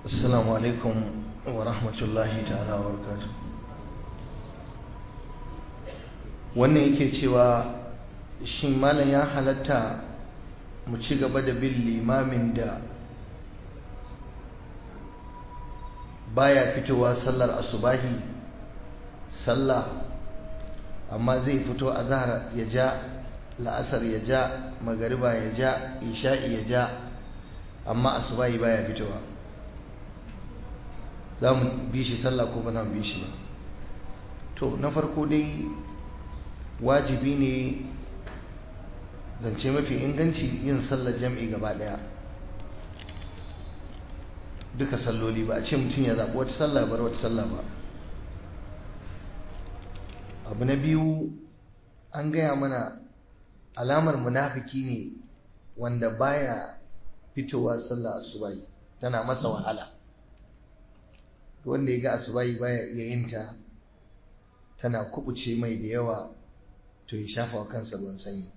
Assalamu alaikum wa rahmatullahi ta'ala wa barakatuh. Wannan yake cewa shin malam ya halatta mu ci gaba da bin limamin da baya fitowa sallar asubahi sallah amma zai fito a zahar ya ja la'asar ya ja magariba ya ja isha'i ya ja amma asubahi baya fitowa za mu bi shi sallah ko ba za mu bi shi ba to na farko dai wajibi ne zance mafi inganci yin sallar jam'i gaba daya duka salloli ba a ce mutum ya zaɓi wata sallah bar wata sallah ba abu na biyu an gaya mana alamar munafiki ne wanda baya fitowa sallah asubai tana masa wahala wanda ya ga asubai baya iya yin ta tana kubuce mai da yawa to ya shafa wa kansa ruwan sanyi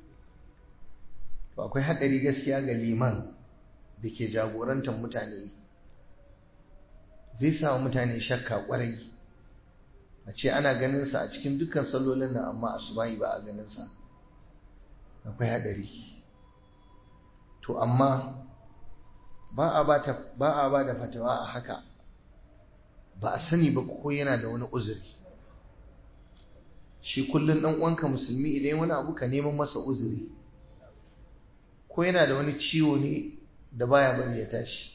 to akwai haɗari gaskiya ga liman da ke jagorantar mutane zai samu mutane shakka kwarai a ce ana ganinsa a cikin dukkan sallolin nan amma asubahi ba a ganinsa akwai haɗari to amma ba a ba da fatawa a haka ba a sani ba ko yana da wani uzuri shi kullum ɗan uwanka musulmi idan wani abu ka neman masa uzuri ko yana da wani ciwo ne da baya bari ya tashi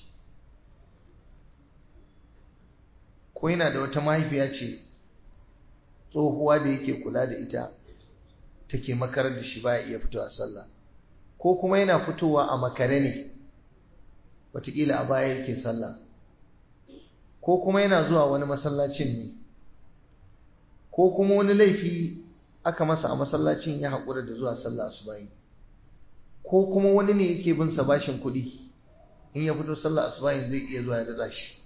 ko yana da wata mahaifiya ce tsohuwa da yake kula da ita take makarar da shi baya iya fitowa sallah ko kuma yana fitowa a makare ne wataƙila a baya yake sallah ko kuma yana zuwa wani masallacin ne ko kuma wani laifi aka masa a masallacin ya haƙura da zuwa sallah asubahi ko kuma wani ne yake bin sa bashin kuɗi in ya fito sallah asubahi zai iya zuwa ya datsa shi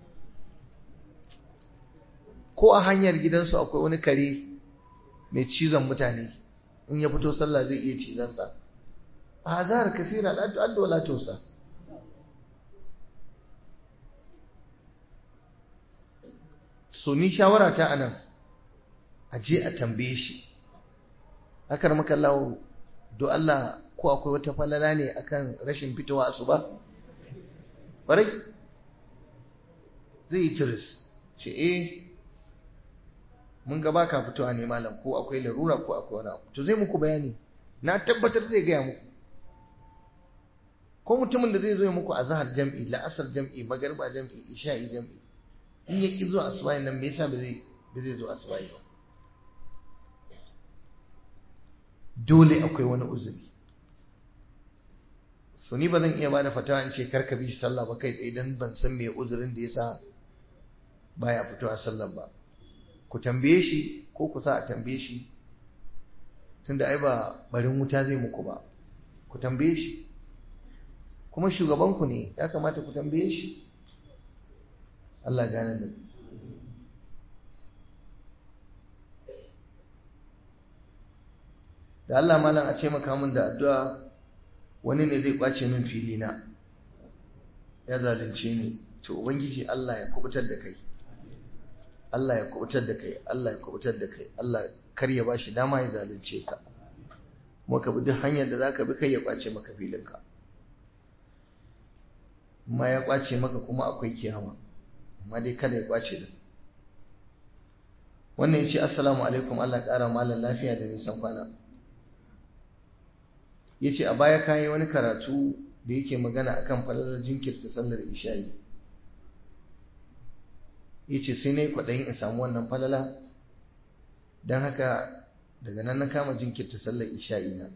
ko a hanyar gidansu akwai wani kare mai cizon mutane in ya fito sallah zai iya cizonsa a hazar kafira la tu'addu wala tusa so ni shawara ta anan a je a tambaye shi akar maka lawo do Allah ko akwai wata falala ne akan rashin fitowa asuba ƙwarai zai yi tiris ce eh mun ga baka fitowa ne malam ko akwai larura ko akwai wani abu to zai muku bayani na tabbatar zai gaya muku ko mutumin da zai zo muku a zahar jam'i la'asar jam'i magarba jam'i isha'i jam'i in ya ki zuwa asubahi nan me yasa ba zai ba zai zo asubahi ba dole akwai wani uzuri so ni ba zan iya bada fatawa in ce karka bi sallah ba kai tsaye dan ban san me uzurin da yasa baya fitowa sallah ba ku tambaye shi ko ku sa a tambaye shi tunda ai ba barin wuta zai muku ba ku tambaye shi kuma shugabanku ne ya kamata ku tambaye shi Allah gane da da Allah malam a ce maka min da addu'a wani ne zai kwace min fili na ya zalunce ni to ubangiji Allah ya kubutar da kai Allah ya kubutar da kai Allah ya kubutar da kai Allah kar ya bashi dama ya zalunce ka kuma ka bi duk hanyar da zaka bi kai ya kwace maka filinka amma ya kwace maka kuma akwai kiyama amma dai kada ya kwace din wannan yace assalamu alaikum Allah ƙara malam lafiya da nisan kwana yace a baya kai wani karatu da yake magana akan falalar jinkirta sallar isha'i yace sai nayi kwaɗayin in samu wannan falala don haka daga nan na kama jinkirta sallar isha'i na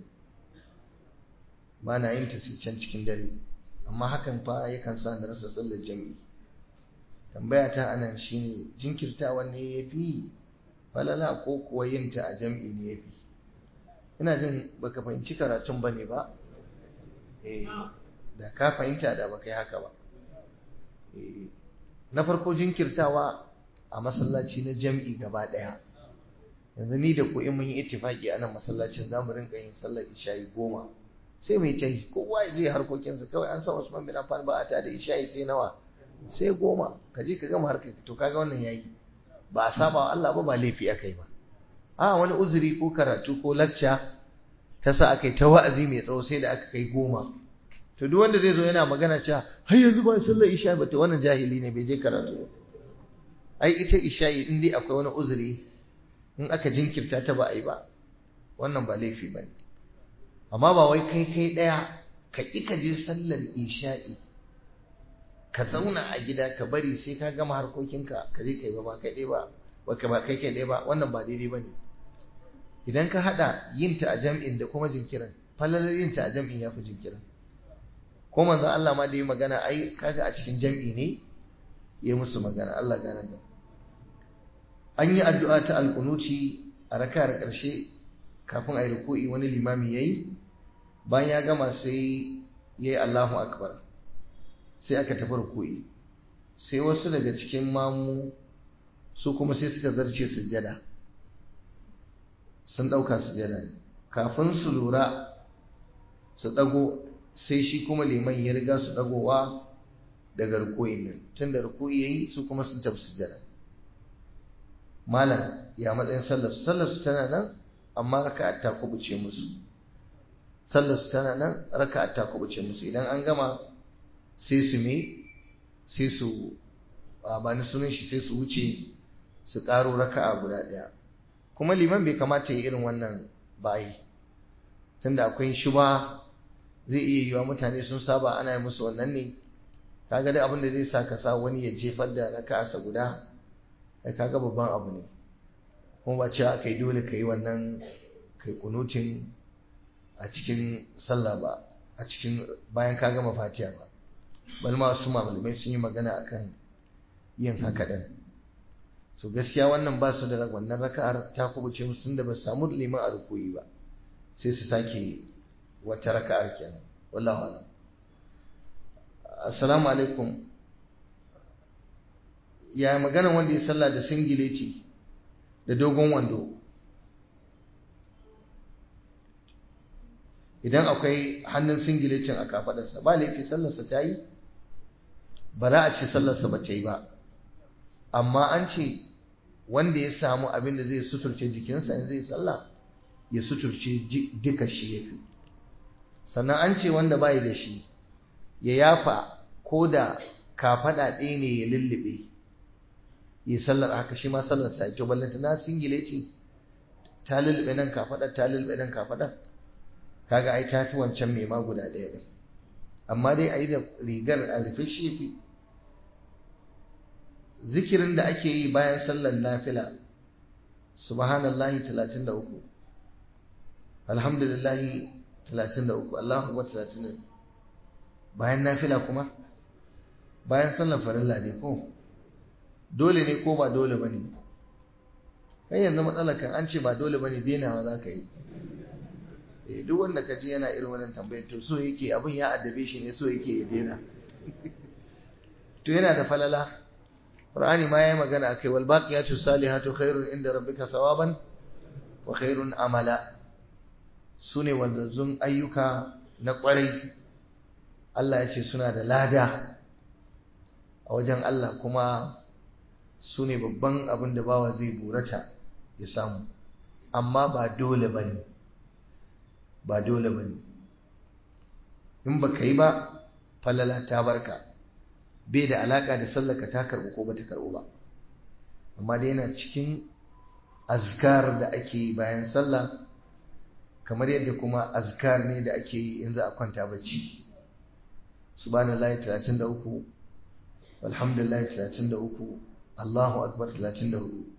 ba na yin ta sai can cikin dare amma hakan fa yakan sa na rasa sallar jami'i tambaya ta anan shine jinkirtawa ne yafi falala ko kuwa yin ta a jami'i ne yafi ina jin baka fahimci karatun bane ba eh da ka fahimta da baka yi haka ba eh na farko jinkirtawa a masallaci na jami'i gaba daya yanzu ni da ku in mun yi ittifaki a nan masallacin zamu rinka yin sallar isha'i goma sai mai ta yi kowa ya je harkokinsa kawai an san Usman bin Affan ba a ta da isha'i sai nawa sai goma ka je ka gama harkar to kaga wannan yayi ba a saba wa Allah ba ba laifi aka yi ba a wani uzuri ko karatu ko lacca ta sa aka yi ta wa'azi mai tsawo sai da aka kai goma to duk wanda zai zo yana magana cewa har yanzu ba sallar isha ba to wannan jahili ne bai je karatu ba ai ita isha'i in dai akwai wani uzuri in aka jinkirta ta ba a yi ba wannan ba laifi ba ne amma ba wai kai kai ɗaya ka ƙi ka je sallar isha'i ka zauna a gida ka bari sai ka gama harkokinka ka je kai ba ba kai ɗaya ba ba ba kai kai ɗaya ba wannan ba daidai ba ne idan ka haɗa yin ta a jam'in da kuma jinkirin falalar yin ta a jam'in ya fi jinkirin ko manzon Allah ma da yi magana ai kaga a cikin jam'i ne ya musu magana Allah gane da an yi addu'a ta alƙunuci a raka'ar ƙarshe kafin a yi ruku'i wani limami ya yi bayan ya gama sai ya yi Allahu akbar sai aka tafi ruku'i sai wasu daga cikin mamu su kuma sai suka zarce sujjada sun ɗauka sujjada ne kafin su lura su ɗago sai shi kuma liman ya riga su ɗagowa daga ruku'in nan tun da ruku'i ya yi su kuma sun tafi sujjada malam ya matsayin sallarsu sallarsu tana nan amma raka'a ta kubuce musu sallarsu tana nan raka'a ta kubuce musu idan an gama sai su me sai su ba ni sunan shi sai su wuce su karo raka'a guda daya kuma liman bai kamata ya irin wannan bayi tunda akwai shuba zai iya yiwa mutane sun saba ana yi musu wannan ne kaga dai abin da zai sa ka sa wani ya jefar da raka'arsa guda kai kaga babban abu ne kuma ba cewa kai dole ka yi wannan kai kunutin a cikin sallah ba a cikin bayan ka gama fatiha ba bal ma su malamai sun yi magana akan yin haka din so gaskiya wannan ba su da wannan raka'ar ta kubuce musu tunda ba su samu liman a rukuyi ba sai su sake wata raka'ar kenan wallahu alam assalamu alaikum ya magana wanda ya sallah da singileti da dogon wando idan akwai hannun singiletin a kafadarsa ba laifi sallarsa ta yi ba za a ce sallarsa ba ta yi ba amma an ce wanda ya samu abin da zai suturce jikinsa in zai sallah ya suturce duka shi ya fi sannan an ce wanda bai da shi ya yafa ko da kafada ɗaya ne ya lullube yi sallar haka shi ma sallar sa to ballanta na singile ce ta lullube nan kafadar ta lullube nan kafadar kaga ai ta fi wancan mai ma guda ɗaya ɗin amma dai a yi da rigar a rufe shi fi zikirin da ake yi bayan sallar nafila subhanallahi 33 alhamdulillahi 33 Allahu akbar 33 bayan nafila kuma bayan sallar farilla ne ko dole ne ko ba dole bane kai yanzu matsalar kan an ce ba dole bane denawa za ka yi eh duk wanda ka ji yana irin wannan tambayar to so yake abin ya addabe shi ne so yake ya dena to yana da falala Qur'ani ma yayi magana akai wal baqiyatu salihatu khairun inda rabbika sawaban wa khairun amala sune wanzun ayyuka na kwarai Allah ya ce suna da lada a wajen Allah kuma su ne babban abin da bawa zai burata ya samu amma ba dole ba ne ba dole ba ne in ba ka yi ba falala ta barka bai da alaka da sallaka ta karɓu ko ba ta karɓu ba amma dai yana cikin azkar da ake yi bayan sallah kamar yadda kuma azkar ne da ake yi in za a kwanta bacci subhanallahi 33 walhamdulillahi 33 Allahu akbar 34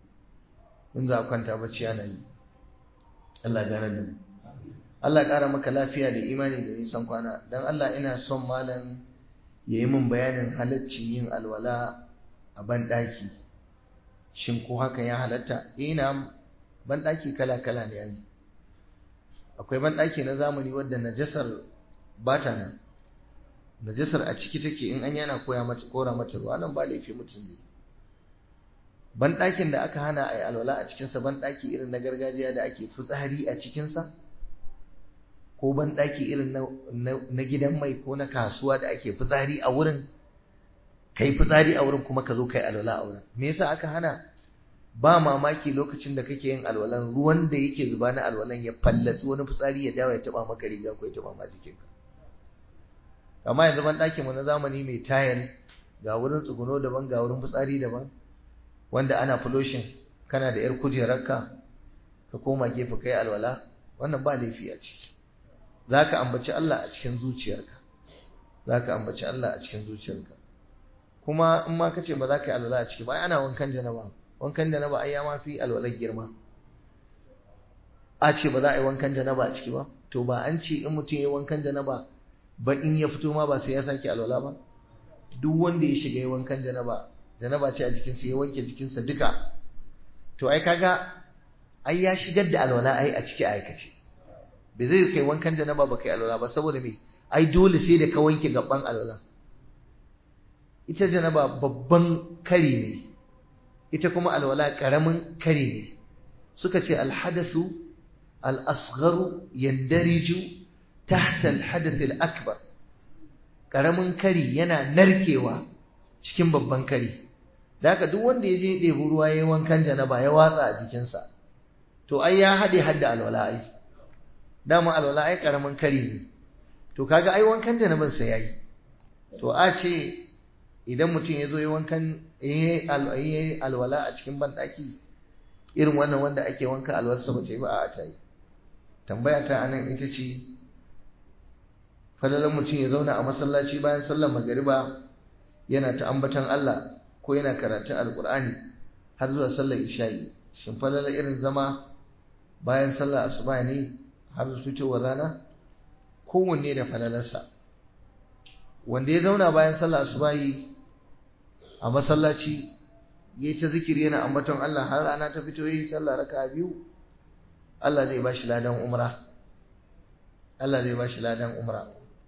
in za a kwanta bacci ana yi Allah gane da mu Allah ƙara maka lafiya da imani da nisan kwana don Allah ina son malam ya yi min bayanin halaccin yin alwala a banɗaki shin ko haka ya halatta ina banɗaki kala-kala ne yayi akwai banɗaki na zamani wadda najasar bata nan najasar a ciki take in an yana koya mata kora mata ruwa nan ba laifi mutum ne banɗakin da aka hana a yi alwala a cikinsa banɗaki irin na gargajiya da ake fitsari a cikinsa ko banɗaki irin na gidan mai ko na kasuwa da ake fitsari a wurin kai fitsari a wurin kuma ka zo kai alwala a wurin me yasa aka hana ba mamaki lokacin da kake yin alwalan ruwan da yake zuba na alwalan ya fallatsi wani fitsari ya dawo ya taba maka riga ko ya taba ma jikinka amma yanzu ban ɗakin mu na zamani mai tayal ga wurin tsuguno daban ga wurin fitsari daban wanda ana fuloshin kana da yar kujerarka ka koma gefe kai alwala wannan ba laifi a ciki zaka ambaci Allah a cikin zuciyarka zaka ambaci Allah a cikin zuciyarka kuma in ma kace ba za ka yi alwala a ciki ba ana wankan janaba wankan janaba ai ya ma fi alwalar girma a ce ba za a yi wankan janaba a ciki ba to ba an ce in mutum ya wankan janaba ba in ya fito ma ba sai ya sake alwala ba duk wanda ya shiga ya wankan janaba janaba ce a jikinsa ya wanke jikinsa duka to ai kaga ai ya shigar da alwala ai a ciki aikace bai zai kai wankan janaba ba kai alwala ba saboda me ai dole sai da ka wanke gaban alwala ita janaba babban kari ne ita kuma alwala karamin kari ne suka ce alhadasu al-asgharu yandariju tahta alhadath al-akbar karamin kari yana narkewa cikin babban kari da haka duk wanda ya je ɗebi ruwa ya yi wankan janaba ya watsa a jikinsa to ai ya haɗe hadda alwala ai dama alwala ai karamin kari ne to kaga ai wankan janaban sa yayi to a ce idan mutum ya zo yi wankan yi alwala a cikin banɗaki irin wannan wanda ake wanka alwarsa ba ce ba a ta yi tambaya ta anan ita ce falalan mutum ya zauna a masallaci bayan sallar magariba yana ta ambatan Allah ko yana karatun alkur'ani har zuwa sallar isha'i shin falala irin zama bayan sallar asuba ne har fitowar rana kowanne da falalarsa wanda ya zauna bayan sallar asuba yi a masallaci ya ta zikiri yana ambaton Allah har rana ta fito yi sallah raka biyu Allah zai bashi ladan umra Allah zai bashi ladan umra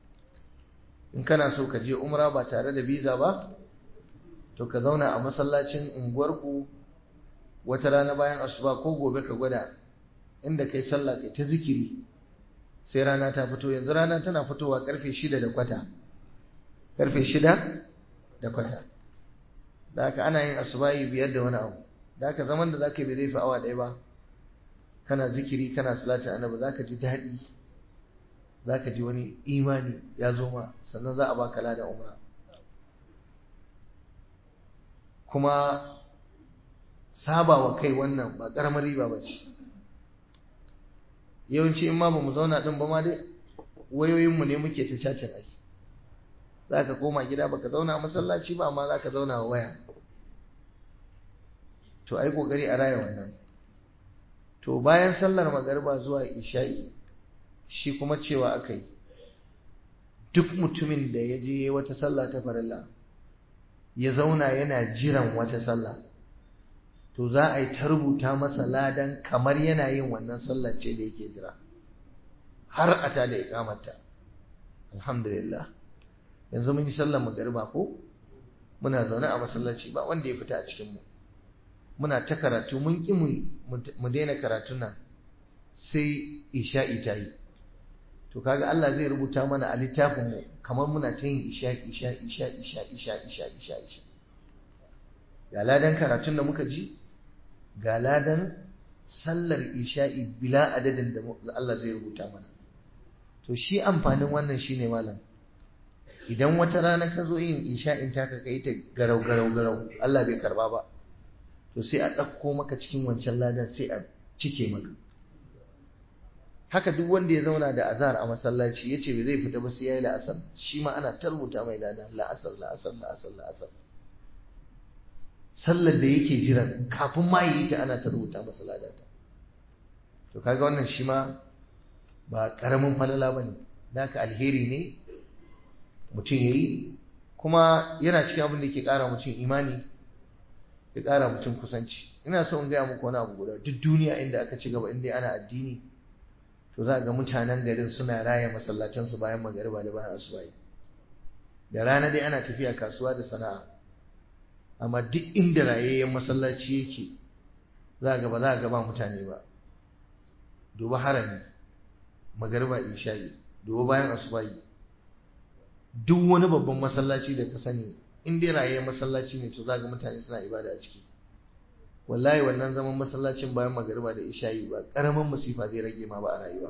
in kana so ka je umra ba tare da biza ba to ka zauna a masallacin unguwarku wata rana bayan asuba ko gobe ka gwada inda kai sallah kai ta zikiri sai rana ta fito yanzu rana tana fitowa karfe shida da kwata karfe shida da kwata da haka ana yin asubahi biyar da wani abu da haka zaman da zaka yi bai zai fi awa ɗaya ba kana zikiri kana salatin annabi zaka ji daɗi zaka ji wani imani ya zo ma sannan za a baka ladan umra kuma saba wa kai wannan ba ƙaramar riba ba ce yawanci in ma ba mu zauna ɗin ba ma dai wayoyinmu ne muke ta cacin aiki za ka koma gida baka zauna a masallaci ba amma za ka zauna a waya to ai kokari a raya wannan to bayan sallar magariba zuwa isha'i shi kuma cewa aka yi duk mutumin da ya je wata sallah ta farilla ya zauna yana jiran wata sallah to za a yi ta rubuta masa ladan kamar yana yin wannan sallar ce da yake jira har a ta da ikamata alhamdulillah yanzu mun yi sallar magariba ko muna zaune a masallaci ba wanda ya fita a cikin mu muna ta karatu mun ki mu daina karatun nan sai isha'i ta yi to kaga Allah zai rubuta mana a littafin mu kamar muna ta yin isha isha isha isha isha isha isha isha ga ladan karatun da muka ji ga ladan sallar isha'i bila adadin da Allah zai rubuta mana to shi amfanin wannan shine malam idan wata rana ka zo yin isha'in taka kai ta garau garau garau Allah bai karba ba to sai a ɗauko maka cikin wancan ladan sai a cike maka haka duk wanda ya zauna da azhar a masallaci yace bai zai fita ba sai yayi la'asar shi ma ana tarbuta mai ladan la'asar la'asar la'asar la'asar sallar da yake jiran kafin ma yi ta ana tarbuta masa ladan ta to kaga wannan shi ma ba karamin falala bane naka alheri ne mutum ya yi kuma yana cikin abin da ke ƙara mutum imani ya ƙara mutum kusanci ina so in gaya muku wani abu guda duk duniya inda aka ci gaba inda ana addini to za ga mutanen garin suna raya masallatansu bayan magariba da bayan asubahi da rana dai ana tafiya kasuwa da sana'a amma duk inda rayayyen masallaci yake za ga ba za ga ba mutane ba duba harami magariba isha'i duba bayan asubahi duk wani babban masallaci da ka sani in dai raye masallaci ne to za ga mutane suna ibada a ciki wallahi wannan zaman masallacin bayan magariba da isha'i ba karamin musifa zai rage ma ba a rayuwa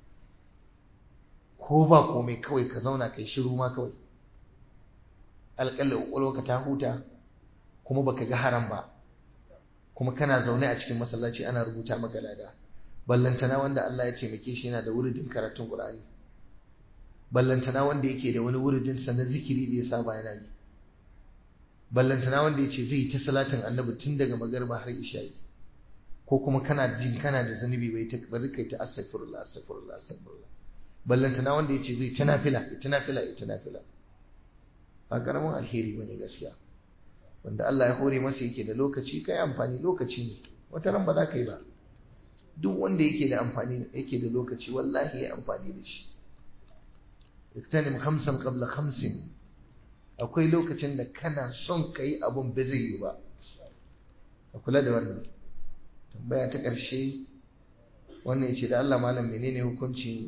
ko ba komai kawai ka zauna kai shiru ma kawai alƙalla ƙwaƙwalwa ka ta huta kuma baka ga haram ba kuma kana zaune a cikin masallaci ana rubuta maka lada ballantana wanda Allah ya taimake shi yana da wuridin karatun Qur'ani ballantana wanda yake da wani wuridin sa na zikiri da ya saba yana yi ballantana wanda ya ce zai yi ta salatin annabi tun daga magarba har isha'i ko kuma kana jin kana da zanubi bai ta bari kai ta astaghfirullah astaghfirullah astaghfirullah ballantana wanda ya ce zai ta nafila ta nafila ta nafila ba karamin alheri bane gaskiya wanda Allah ya hore masa yake da lokaci kai amfani lokaci ne wata ran ba za ka yi ba duk wanda yake da amfani yake da lokaci wallahi ya amfani da shi iktanim khamsan qabla khamsin akwai lokacin da kana son kai abun ba zai yi ba ka kula da wannan tambaya ta ƙarshe wannan yace da Allah malam menene hukuncin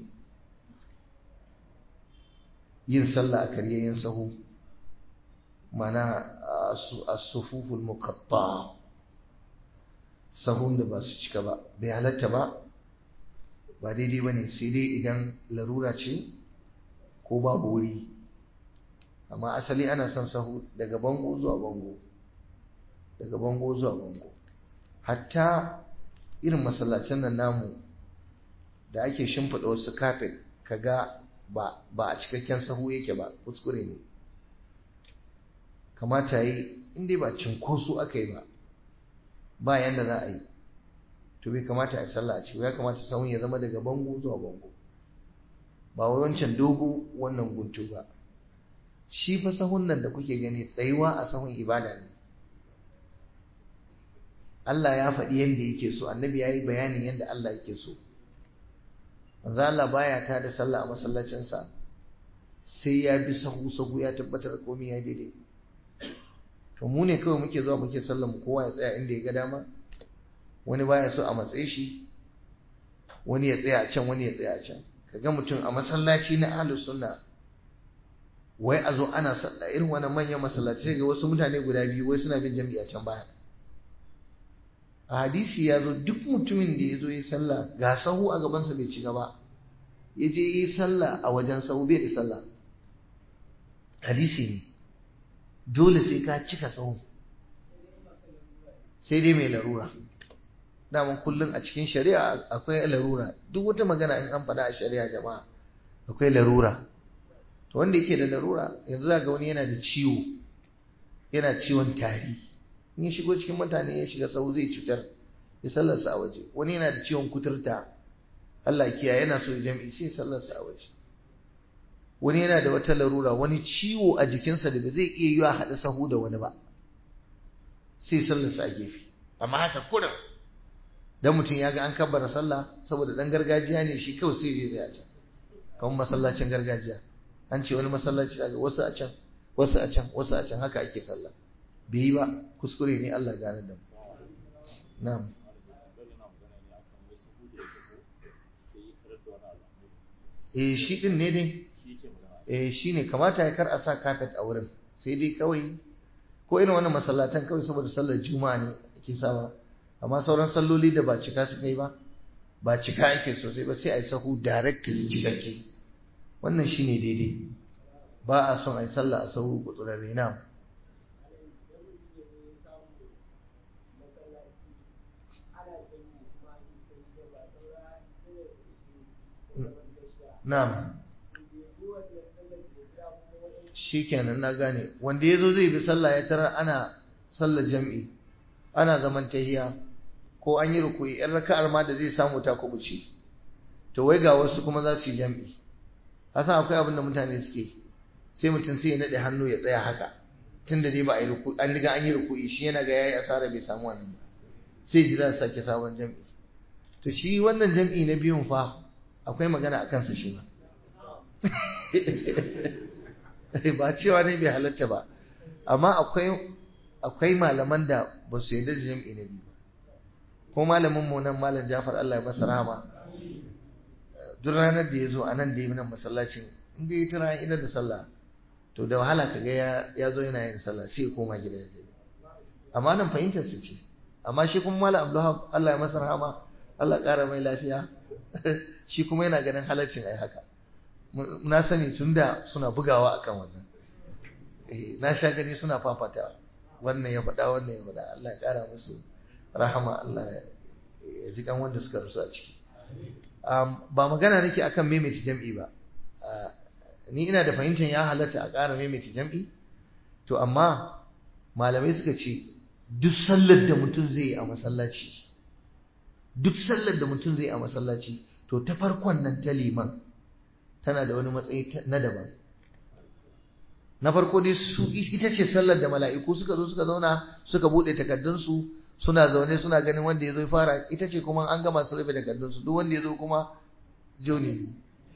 yin sallah a karyayyen sahu mana as-sufuful muqatta sahun da ba su cika ba bai halatta ba ba daidai bane sai dai idan larura ce ko babu wuri amma asali ana son sahu daga bango zuwa bango daga bango zuwa bango hatta irin masallacin nan namu da ake shimfiɗa wasu kafet kaga ba ba a cikakken sahu yake ba kuskure ne kamata yi inda ba cinkoso aka yi ba ba yanda za a yi to bai kamata a yi sallah a ce ya kamata sahun ya zama daga bango zuwa bango ba wai wancan dogo wannan guntu ba shi fa sahun nan da kuke gani tsayuwa a sahun ibada ne Allah ya faɗi yadda yake so annabi ya yi bayanin yadda Allah yake so manzo Allah baya ta da sallah a masallacinsa sai ya bi sahu sahu ya tabbatar komai ya daidai to mu ne kawai muke zuwa muke sallar mu kowa ya tsaya inda ya ga dama wani baya so a matsayi shi wani ya tsaya a can wani ya tsaya a can kaga mutum a masallaci na ahlus sunna wai a zo ana sallah irin wannan manyan masallaci ga wasu mutane guda biyu wai suna bin jami'a can baya a hadisi ya zo duk mutumin da ya zo ya sallah ga sahu a gabansa bai ci gaba ya je yi sallah a wajen sahu bai da sallah hadisi ne dole sai ka cika sahu sai dai mai larura daman kullum a cikin shari'a akwai larura duk wata magana in an faɗa a shari'a jama'a akwai larura to wanda yake da larura yanzu za ga wani yana da ciwo yana ciwon tari in ya shigo cikin mutane ya shiga sau zai cutar ya sallarsa a waje wani yana da ciwon kuturta Allah kiya yana so ya jam'i sai sallarsa a waje wani yana da wata larura wani ciwo a jikinsa da ba zai iya yiwa haɗa sahu da wani ba sai sallarsa a gefe amma haka kurin dan mutum ya ga an kabbara sallah saboda dan gargajiya ne shi kawai sai zai a can kamar masallacin gargajiya an ce wani masallaci daga wasu a can wasu a can wasu a can haka ake sallah bai yi ba kuskure ne Allah gane da mu na'am eh shi din ne dai eh shi ne kamata ya kar a sa kafet a wurin sai dai kawai ko irin wannan masallatan kawai saboda sallar juma'a ne ake sawa amma sauran salloli da ba cika su kai ba ba cika ake sosai ba sai a yi sahu direct cikakke wannan shine daidai ba a son a yi sallah a sahu gutsurarre na Na'am. Shikenan na gane. Wanda yazo zai bi sallah ya tarar ana sallar jam'i. Ana zaman tahiya ko an yi rukuyi ɗan raka'ar ma da zai samu ta kubuce. To wai ga wasu kuma za su yi jam'i. Hasan akwai abin da mutane suke. Sai mutum sai ya nade hannu ya tsaya haka. Tunda dai ba a yi rukuyi an riga an yi rukuyi shi yana ga yayi asara bai samu wannan ba. Sai jira sake sabon jam'i. To shi wannan jam'i na biyun fa akwai magana a kansa shi ba ba cewa ne bai halatta ba amma akwai akwai malaman da ba su yarda da jam'i na biyu ko malamin mu nan malam Jafar Allah ya masa rahama duk ranar da ya zo a nan da yi nan masallacin inda ya tara ina da sallah to da wahala kaga ya ya zo yana yin sallah sai ya koma gida ya amma nan fahimtar su ce amma shi kuma malam Abdulhab Allah ya masa rahama Allah ƙara mai lafiya shi kuma yana ganin halaccin ai haka na sani tunda suna bugawa akan wannan na sha gani suna fafata wannan ya faɗa wannan ya faɗa Allah ya ƙara musu rahama Allah ya ji kan wanda suka rusu a ciki ba magana nake akan maimaita jam'i ba ni ina da fahimtar ya halatta a ƙara maimaita jam'i to amma malamai suka ce duk sallar da mutum zai yi a masallaci duk sallar da mutum zai yi a masallaci to ta farkon nan ta liman tana da wani matsayi na daban na farko dai su ita ce sallar da mala'iku suka zo suka zauna suka bude takardunsu suna zaune suna ganin wanda ya zo fara ita ce kuma an gama su rufe takardunsu duk wanda ya zo kuma joni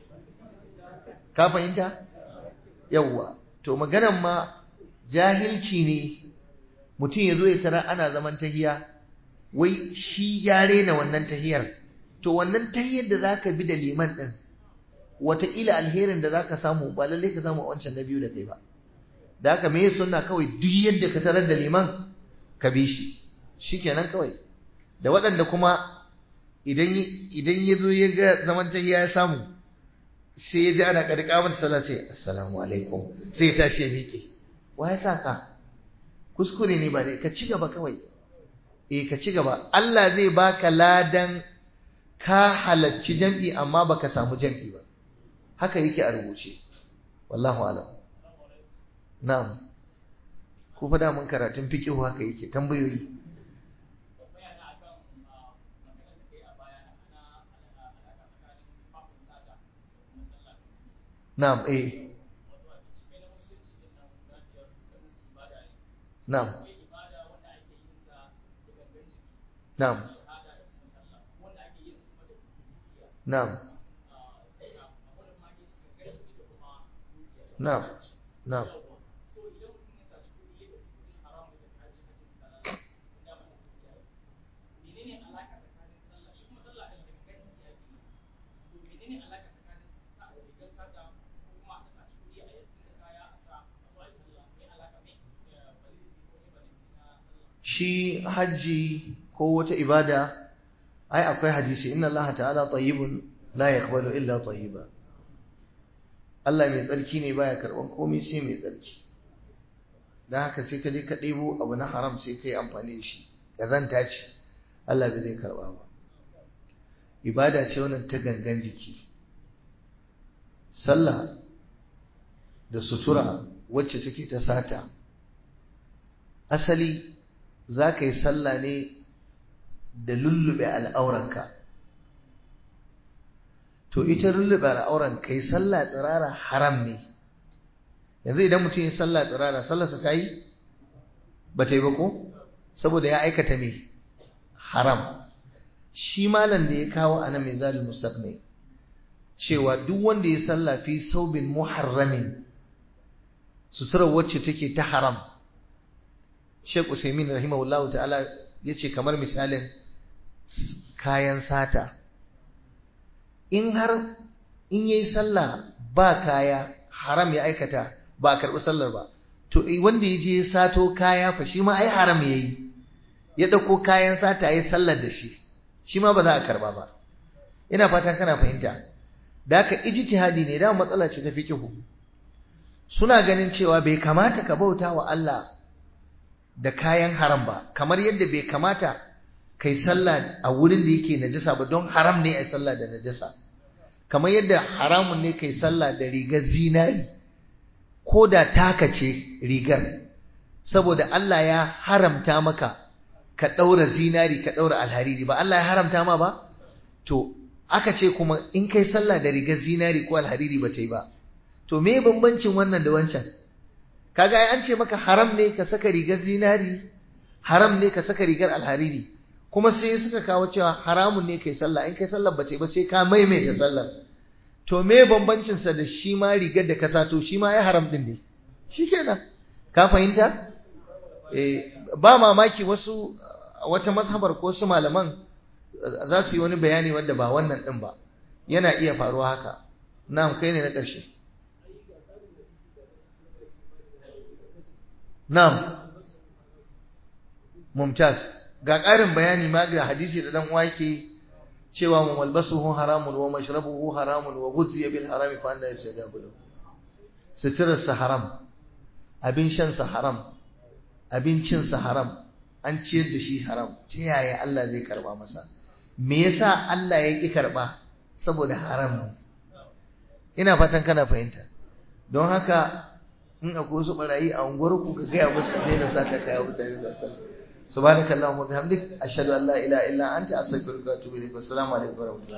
ka fahimta yawwa to maganan ma jahilci ne mutum ya zo ya tara ana zaman tahiya wai shi ya rena wannan tahiyar to wannan tahiyar da zaka bi da liman din wataƙila alherin da zaka samu ba lallai ka samu a wancan na biyu da kai ba da haka me sunna kawai duk yadda ka tarar da liman ka bi shi shikenan kawai da waɗanda kuma idan idan ya zo ya ga zaman tahiya ya samu sai ya ji ana ƙarƙamar sallah sai assalamu alaikum sai ya tashi ya miƙe wa ya sa ka kuskure ne ba dai ka ci gaba kawai eh ka ci gaba Allah zai baka ladan ka halacci jam'i amma baka samu jam'i ba haka yake a rubuce wallahu alam na'am ko fa da mun karatun fiqh haka yake tambayoyi na'am eh na'am na'am na'am na'am na'am shi hajji ko wata ibada ai akwai hadisi inna Allah ta'ala tayyibun la yaqbalu illa tayyiba Allah mai tsarki ne baya karban komai sai mai tsarki dan haka sai ka je ka ɗebo abu na haram sai ka yi amfani da shi kazanta ce Allah bai zai karba ba ibada ce wannan ta gangan jiki sallah da sutura wacce take ta sata asali za ka yi sallah ne da lullube al'auranka to ita lullube al'auran ka yi sallah tsirara haram ne yanzu idan mutum yi sallah tsirara sallarsa ta yi ba ta yi ba ko saboda ya aikata me haram shi malam da ya kawo a nan mai zalin mustaqni cewa duk wanda ya sallah fi saubin muharramin suturar wacce take ta haram Sheikh Usaimin rahimahullahu ta'ala yace kamar misalin kayan sata in har in yayi sallah ba kaya haram ya aikata ba karɓi sallar ba to wanda ya je sato kaya fa shi ma ai haram yayi ya dauko kayan sata yayi sallar da shi shi ma ba za a karba ba ina fatan kana fahimta da haka ijtihadi ne da matsala ce ta fiqhu suna ganin cewa bai kamata ka bauta wa Allah da kayan haram ba kamar yadda bai kamata kai sallah a wurin da yake najasa ba don haram ne a sallah da najasa kamar yadda haramun ne kai sallah da rigar zinari ko da taka ce rigar saboda Allah ya haramta maka ka ɗaura zinari ka ɗaura alhariri ba Allah ya haramta ma ba to aka ce kuma in kai sallah da rigar zinari ko alhariri ba ta yi ba to me bambancin wannan da wancan kaga ai an ce maka haram ne ka saka rigar zinari haram ne ka saka rigar alhariri kuma sai suka kawo cewa haramun ne kai sallah in kai sallah ba ta yi ba sai ka maimaita sallar to me bambancin sa da shi ma rigar da ka sato shi ma ya haram din ne shikenan ka fahimta eh ba mamaki wasu wata mazhabar ko su malaman za su yi wani bayani wanda ba wannan din ba yana iya faruwa haka na'am kai ne na ƙarshe na'am mumtaz ga ƙarin bayani ma ga hadisi da dan uwa yake cewa mu malbasuhu haramun wa mashrabuhu haramun wa ghuzziya bil harami fa anna yastajabu lahu suturarsa haram abin shansa haram abincinsa haram an ciyar da shi haram ta yaya Allah zai karba masa me yasa Allah ya ki karba saboda haram ne ina fatan kana fahimta don haka in akwai wasu barayi a unguwar ku ka gaya musu daina sata kaya mutane su san subhanakallahumma bihamdik ashhadu an la ilaha illa anta astaghfiruka wa atubu ilaik assalamu alaikum wa rahmatullahi